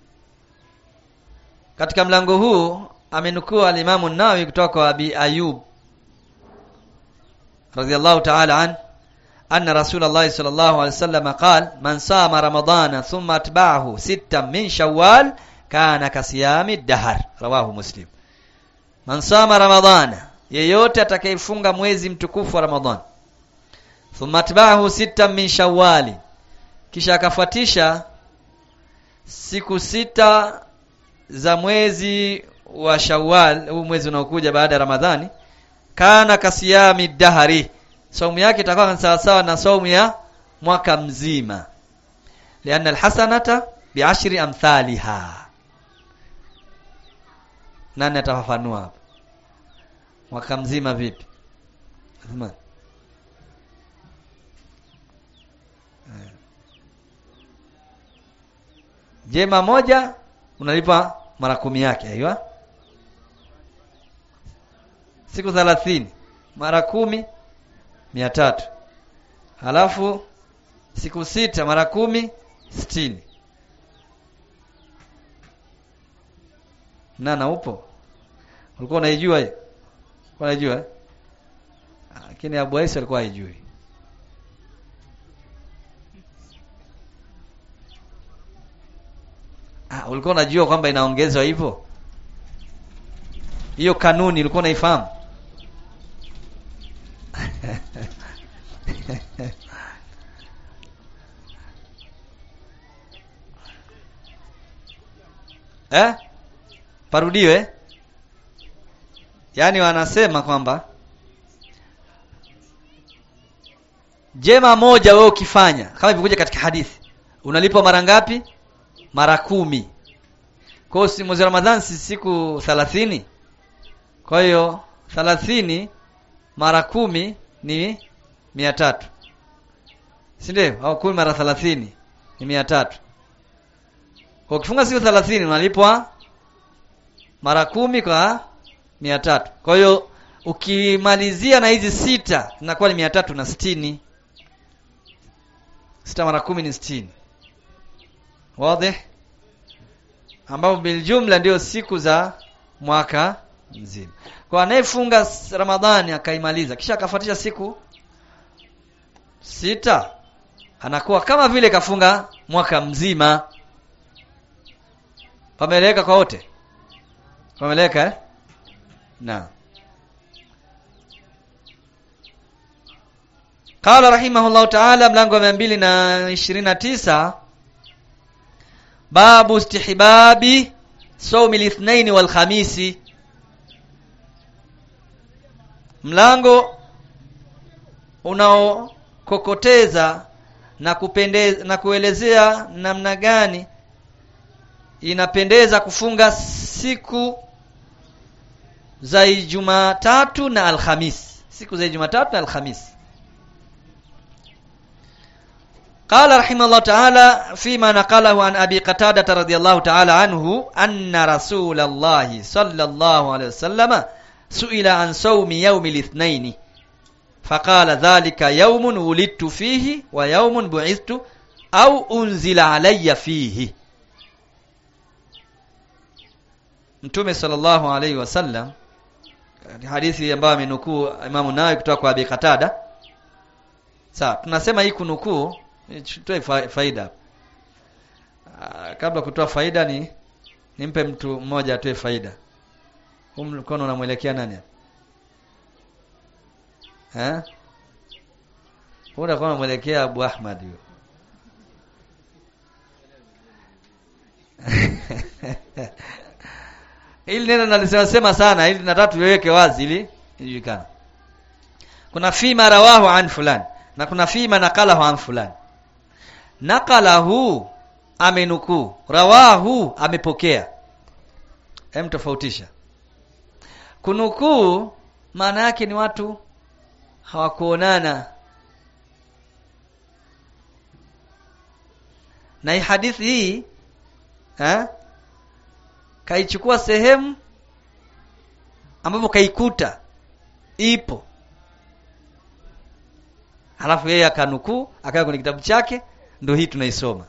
katika mlango huu amenukua al-Imam an-Nawawi kutoka kwa Abi Ayub radiyallahu ta'ala an anna Rasulullah sallallahu alayhi wasallam qala man sama ramadana thumma atba'ahu sittan min shawwal kana kasiyami dahar rawahu muslim man sama ramadana yeyote atakayefunga mwezi mtukufu wa ramadhan thumma atba'ahu sittan min shawwal kisha akafuatisha siku sita za mwezi wa Shawwal huu mwezi unaokuja baada ya Ramadhani kana kasiyami dahari saumu yake itakuwa sawa sawa na saumu ya mwaka mzima lianna alhasanata bi'ashri amthaliha nani atafafanua hapa mwaka mzima vipi Athman jema moja unalipa mara kumi yake aiwa siku thalathini mara kumi mia tatu halafu siku sita mara kumi sitini nana upo ulikuwa unaijua hiyo ulikuwa unaijua eh? lakini Abu Aisa alikuwa haijui ah ulikuwa unajua kwamba inaongezwa hivyo hiyo kanuni ulikuwa unaifahamu eh parudiwe yaani wanasema kwamba jema moja wewe ukifanya kama ilivyokuja katika hadithi unalipwa mara ngapi mara kumi kwa hiyo si mwezi wa Ramadhani si siku thalathini kwa hiyo thalathini mara kumi ni mia tatu si ndio au kumi mara thalathini ni mia tatu kwa ukifunga siku thelathini unalipwa mara kumi kwa mia tatu kwa hiyo ukimalizia na hizi sita zinakuwa ni mia tatu na sitini sita mara kumi ni sitini wazi ambapo biljumla ndio siku za mwaka mzima kwa anayefunga ramadhani akaimaliza kisha akafuatisha siku sita anakuwa kama vile kafunga mwaka mzima pameleka kwa wote pameleka eh? na qala rahimahullahu ta'ala mlango wa 229 babu istihbabi sawmi lithnaini wal khamisi mlango unaokokoteza na kupendeza na kuelezea namna gani inapendeza kufunga siku za Jumatatu na Alhamis siku za Jumatatu na Alhamis قال رحمه الله تعالى فيما نقله عن أبي قتادة رضي الله تعالى عنه أن رسول الله صلى الله عليه وسلم سئل عن صوم يوم الاثنين فقال ذلك يوم ولدت فيه ويوم بعثت أو أنزل علي فيه Mtume sallallahu alaihi wasallam hadithi ambayo amenukuu Imamu Nawawi kutoka kwa Abi Qatada. Sawa, tunasema hii kunukuu tutoe faida. Aa, kabla kutoa faida ni nimpe mtu mmoja atoe faida. Huu mkono unamwelekea nani hapa? Eh? Huu unakuwa unamwelekea Abu Ahmad huyo. Hili neno nalisema sema sana ili nataka tuliweke wazi ili ijulikane. Kuna fima rawahu an fulan na kuna fima naqalahu an fulan. Naqalahu amenukuu, rawahu amepokea. Hem tofautisha. Kunukuu maana yake ni watu hawakuonana. Na hii hadithi hii eh kaichukua sehemu ambapo kaikuta ipo halafu yeye akanukuu akaweka kwenye kitabu chake ndio hii tunaisoma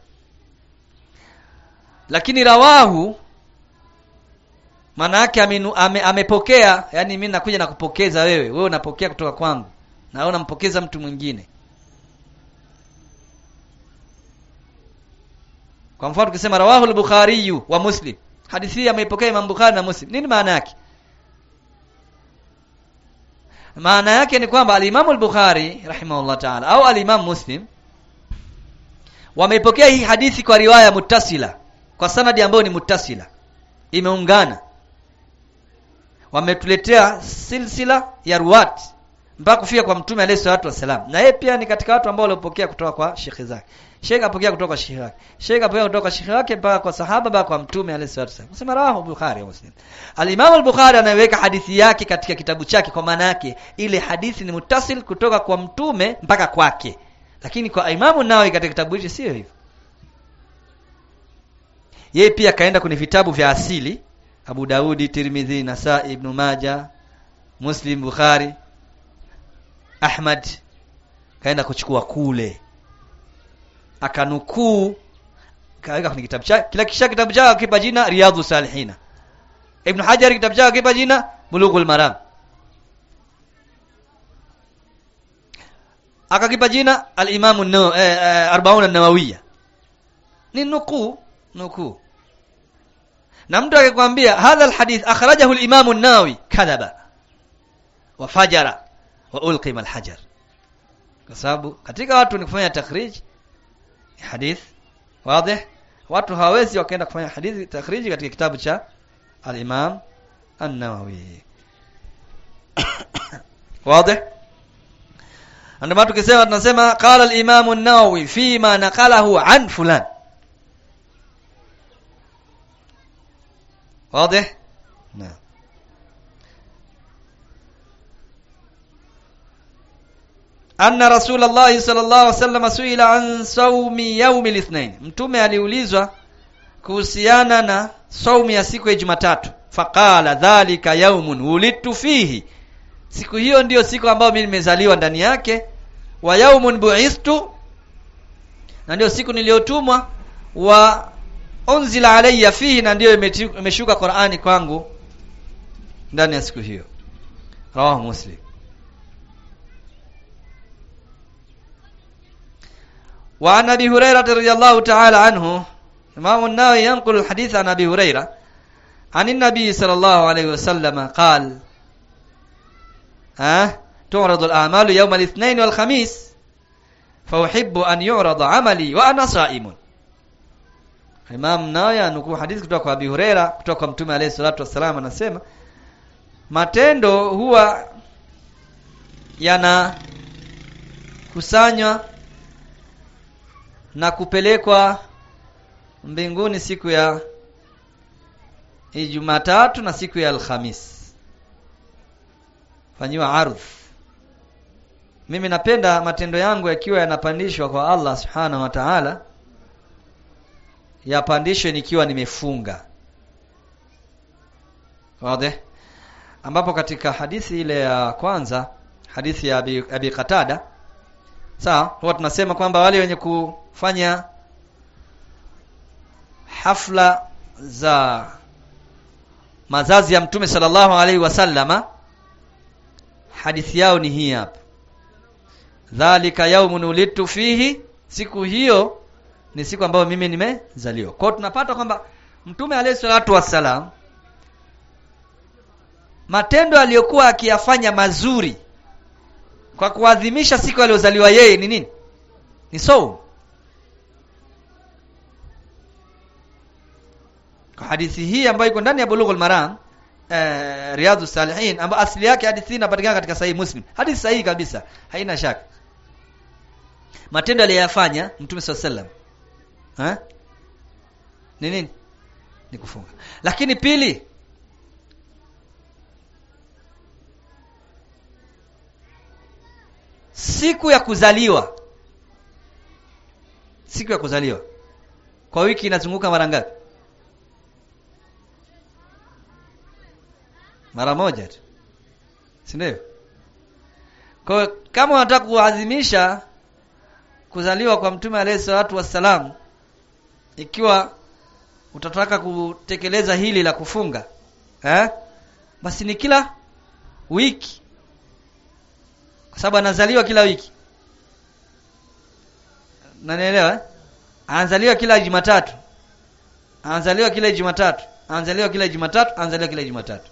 lakini rawahu maana yake ame, amepokea yani mimi nakuja na kupokeza wewe wewe unapokea kutoka kwangu na wewe unampokeza mtu mwingine kwa mfano tukisema rawahu al-bukhari wa muslim hadithi hii ameipokea Imam Bukhari na Muslim. Nini maana yake? Maana yake ni kwamba al-Imam al-Bukhari rahimahullah ta'ala au al-Imam Muslim wameipokea hii hadithi kwa riwaya muttasila, kwa sanadi ambayo ni muttasila. Imeungana. Wametuletea silsila ya ruwat mpaka kufika kwa Mtume alayhi salatu wasalam. Na yeye pia ni katika watu ambao waliopokea kutoka kwa shekhi zake. Sheikh apokea kutoka kwa shekhi wake. Sheikh apokea kutoka kwa shekhi wake mpaka kwa sahaba mpaka kwa Mtume alayhi salatu wasallam. Nasema rawahu Bukhari wa Muslim. Al-Imam al-Bukhari anaiweka hadithi yake katika kitabu chake kwa maana yake ile hadithi ni mutasil kutoka kwa Mtume mpaka kwake. Lakini kwa Imamu Nawawi katika kitabu hicho sio hivyo. Yeye pia kaenda kwenye vitabu vya asili Abu Daudi, Tirmidhi, Nasai, Ibn Majah, Muslim, Bukhari, Ahmad kaenda kuchukua kule akanukuu kaweka kwenye kitabu chake kila kisha kitabu chake akipa jina riyadhu salihina ibn hajar kitabu chake akipa jina bulughul maram akakipa jina al-imam an-nawawi eh, eh, arbaun an-nawawiyya ni nukuu nukuu na mtu akikwambia hadha alhadith akhrajahu al-imam an-nawawi kadhaba wa fajara wa ulqima al-hajar kwa sababu katika watu ni kufanya takhrij hadith wazi watu hawezi wakaenda kufanya hadithi takhriji katika kitabu cha al-imam an-nawawi wazi ndio maana tukisema tunasema qala al-imam an-nawawi fima naqalahu an fulan واضح نعم أن رسول الله صلى الله عليه وسلم سئل عن صوم يوم الاثنين mtume aliulizwa kuhusiana na saumu ya siku ya Jumatatu faqala dhalika yaumun wulidtu fihi siku hiyo ndiyo siku ambayo mimi nimezaliwa ndani yake wa yaumun bu'istu na ndio siku niliyotumwa wa unzila alayya fihi na ndiyo imeshuka Qur'ani kwangu ndani ya siku hiyo rawahu muslim وعن ابي هريره رضي الله تعالى عنه امام النووي ينقل الحديث عن ابي هريره عن النبي صلى الله عليه وسلم قال ها تعرض الاعمال يوم الاثنين والخميس فاحب ان يعرض عملي وانا صائم Imam Nawawi anukuu hadithi kutoka kwa Abi Huraira kutoka kwa Mtume alayhi salatu wassalam anasema matendo huwa yana kusanywa na kupelekwa mbinguni siku ya Jumatatu na siku ya Alhamis. Fanyiwa ardh. Mimi napenda matendo yangu yakiwa yanapandishwa kwa Allah Subhanahu wa Ta'ala yapandishwe nikiwa nimefunga. Wazi? Ambapo katika hadithi ile ya kwanza, hadithi ya Abi, Abi Qatada sawa, huwa tunasema kwamba wale wenye kufanya hafla za mazazi ya Mtume sallallahu alaihi wasallama hadithi yao ni hii hapa. Dhalika yaumun ulidtu fihi, siku hiyo ni siku ambayo mimi nimezaliwa. Kwa tunapata kwamba Mtume alayhi salatu wassalam matendo aliyokuwa akiyafanya mazuri kwa kuadhimisha siku aliyozaliwa yeye ni nini? Ni saum. Kwa hadithi hii ambayo iko ndani ya Bulughul Maram eh, Riyadhus Salihin ambayo asili yake hadithi hii inapatikana katika Sahih Muslim. Hadithi sahihi kabisa, haina shaka. Matendo aliyofanya Mtume sallallahu alaihi wasallam eh? Ni nini? Ni kufunga. Lakini pili siku ya kuzaliwa siku ya kuzaliwa kwa wiki inazunguka mara ngapi? Mara moja tu. Si ndio? Kwa kama unataka kuadhimisha kuzaliwa kwa Mtume alayhi salatu wassalam ikiwa utataka kutekeleza hili la kufunga eh? basi ni kila wiki kwa sababu anazaliwa kila wiki nanielewa eh? anazaliwa kila Jumatatu anazaliwa kila Jumatatu anazaliwa kila Jumatatu anazaliwa kila Jumatatu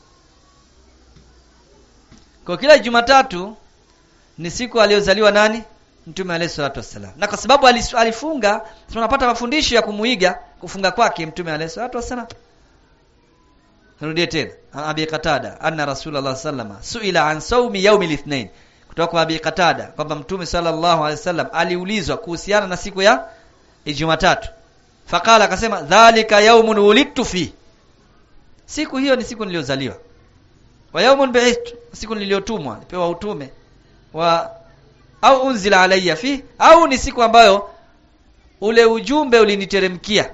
kwa kila Jumatatu ni siku aliyozaliwa nani Mtume alayhi salatu wassalam. Na kwa sababu alifunga, tunapata mafundisho ya kumuiga kufunga kwake Mtume alayhi salatu wassalam. Nirudie tena. Abi Qatada anna Rasulullah sallama suila an saumi yaumil ithnain. Kutoka kwa Abi Qatada kwamba Mtume sallallahu alayhi wasallam aliulizwa kuhusiana na siku ya Jumatatu. Fakala akasema dhalika yaumun wulidtu fi. Siku hiyo ni siku niliyozaliwa. Wa yaumun bi'ithtu, siku niliyotumwa, nipewa utume wa au unzila alayya fi au ni siku ambayo ule ujumbe uliniteremkia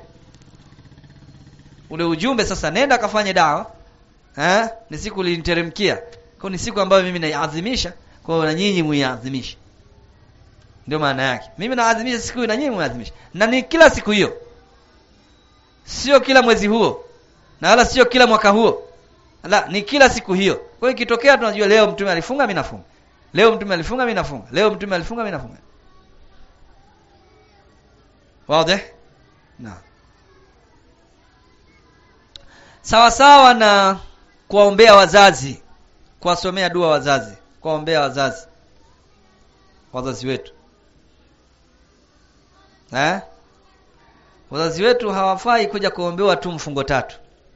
ule ujumbe sasa nenda kafanye dawa eh ni siku uliniteremkia kwa ni siku ambayo mimi naiadhimisha kwa na nyinyi muiadhimishe ndio maana yake mimi naadhimisha siku hiyo na nyinyi mnaadhimisha na ni kila siku hiyo sio kila mwezi huo na wala sio kila mwaka huo la ni kila siku hiyo kwa hiyo ikitokea tunajua leo mtume alifunga mimi nafunga leo mtume alifunga mimi nafunga leo mtume alifunga mimi nafunga wazi na sawa sawa na kuwaombea wazazi kuwasomea dua wazazi kuwaombea wazazi wazazi wetu eh wazazi wetu hawafai kuja kuombewa tu mfungo tatu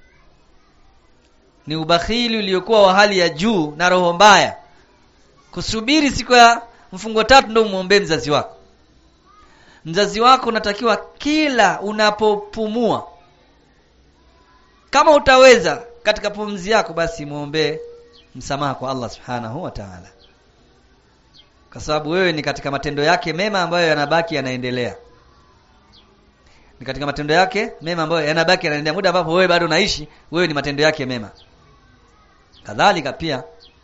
ni ubakhili uliokuwa wa hali ya juu na roho mbaya kusubiri siku ya mfungo tatu ndio umuombee mzazi wako mzazi wako unatakiwa kila unapopumua kama utaweza katika pumzi yako basi muombee msamaha kwa Allah subhanahu wa ta'ala kwa sababu wewe ni katika matendo yake mema ambayo yanabaki yanaendelea ni katika matendo yake mema ambayo yanabaki yanaendelea muda ambapo wewe bado unaishi wewe ni matendo yake mema kadhalika pia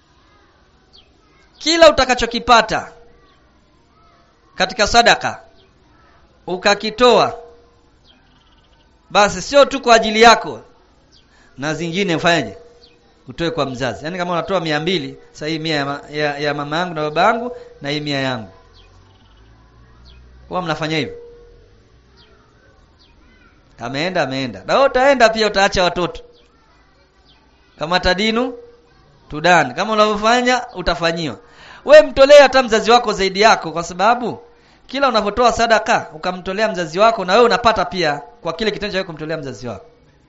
kila utakachokipata katika sadaka ukakitoa basi sio tu kwa ajili yako na zingine ufanyaje utoe kwa mzazi yaani kama unatoa mia mbili sasa hii mia ya, ma, ya, ya mama yangu na baba yangu na hii mia yangu huwa mnafanya hivyo ameenda ameenda na wewe utaenda pia utaacha watoto kama tadinu tudan kama unavyofanya utafanyiwa we mtolee hata mzazi wako zaidi yako kwa sababu kila unapotoa sadaka ukamtolea mzazi wako na wewe unapata pia kwa kile kitendo cha kumtolea mzazi wako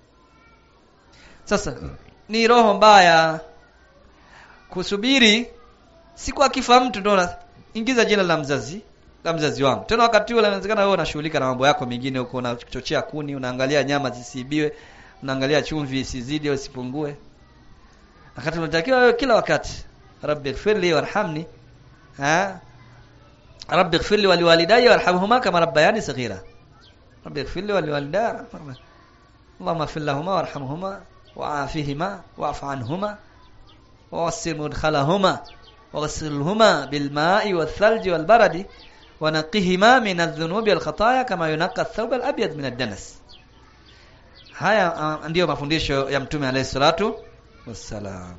sasa ni roho mbaya kusubiri siku akifa mtu ndo ingiza jina la mzazi la mzazi wangu tena wakati ule inawezekana wewe unashughulika na mambo yako mengine huko unachochea kuni unaangalia nyama zisiibiwe unaangalia chumvi isizidi au isipungue wakati unatakiwa wewe kila wakati rabbi ighfirli warhamni ha rabbi ighfirli waliwalidayya warhamhuma kama rabbayani saghira rabbi ighfirli waliwalidayya اللهم اغفر لهما وارحمهما وعافهما واعف عنهما ووسع مدخلهما وغسلهما بالماء والثلج والبرد ونقهما من الذنوب والخطايا كما ينقى الثوب الابيض من الدنس haya ndiyo mafundisho ya mtume alayhi salatu wassalam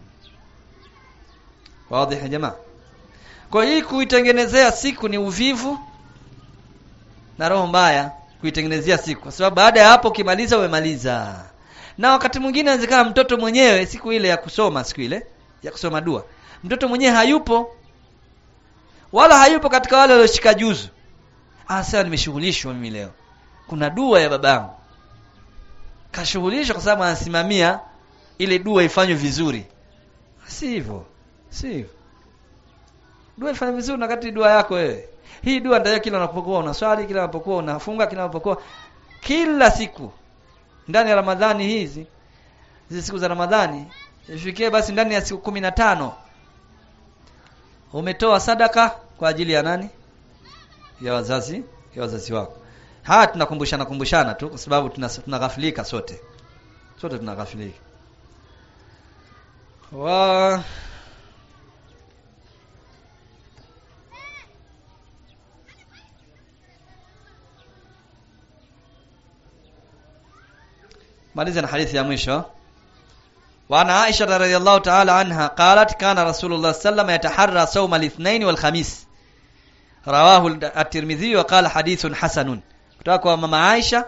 wazi ya jamaa kwa hii kuitengenezea siku ni uvivu na roho mbaya kuitengenezea siku kwa sababu baada ya hapo ukimaliza umemaliza na wakati mwingine inawezekana mtoto mwenyewe siku ile ya kusoma siku ile ya kusoma dua mtoto mwenyewe hayupo wala hayupo katika wale walioshika juzu ah sasa nimeshughulishwa mimi leo kuna dua ya babangu kashughulishwa kwa sababu anasimamia ile dua ifanywe vizuri si hivyo si hivyo dua ifanywe vizuri na kati dua yako wewe hii dua ndio kila unapokuwa unaswali kila unapokuwa unafunga kila unapokuwa kila siku ndani ya Ramadhani hizi hizi siku za Ramadhani ifikie basi ndani ya siku kumi na tano umetoa sadaka kwa ajili ya nani ya wazazi ya wazazi wako haya tunakumbushana kumbushana tu kwa sababu tunaghafilika sote sote tunaghafilika wa maliza na hadithi ya mwisho وعن عائشة رضي الله تعالى عنها قالت كان رسول الله صلى الله عليه وسلم يتحرى صوم الاثنين والخميس رواه الترمذي وقال حديث حسن kutoka kwa mama Aisha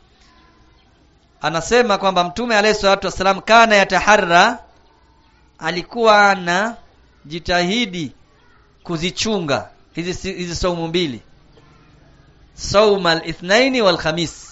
anasema kwamba mtume alayhi salatu wasalam kana yataharra alikuwa ana jitahidi kuzichunga hizi hizi saumu mbili sauma al-ithnaini wal khamis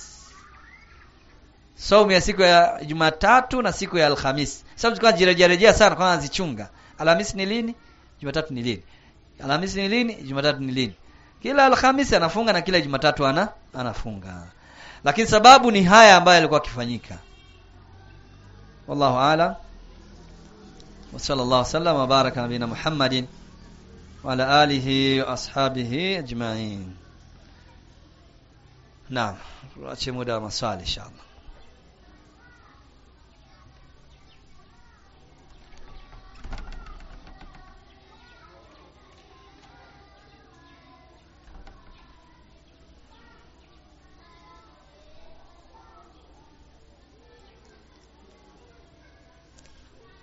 saumu ya siku ya Jumatatu na siku ya Alhamis. Sababu tulikuwa jirejea rejea sana kwa anazichunga. Alhamisi ni lini? Jumatatu ni lini? Alhamisi ni lini? Jumatatu ni lini? Kila Alhamisi anafunga na kila Jumatatu ana anafunga. Lakini sababu ni haya ambayo yalikuwa akifanyika. Wallahu a'lam. Wa sallallahu sallam wa baraka nabina Muhammadin wa ala alihi wa ashabihi ajma'in. Naam, tuache muda wa maswali inshallah.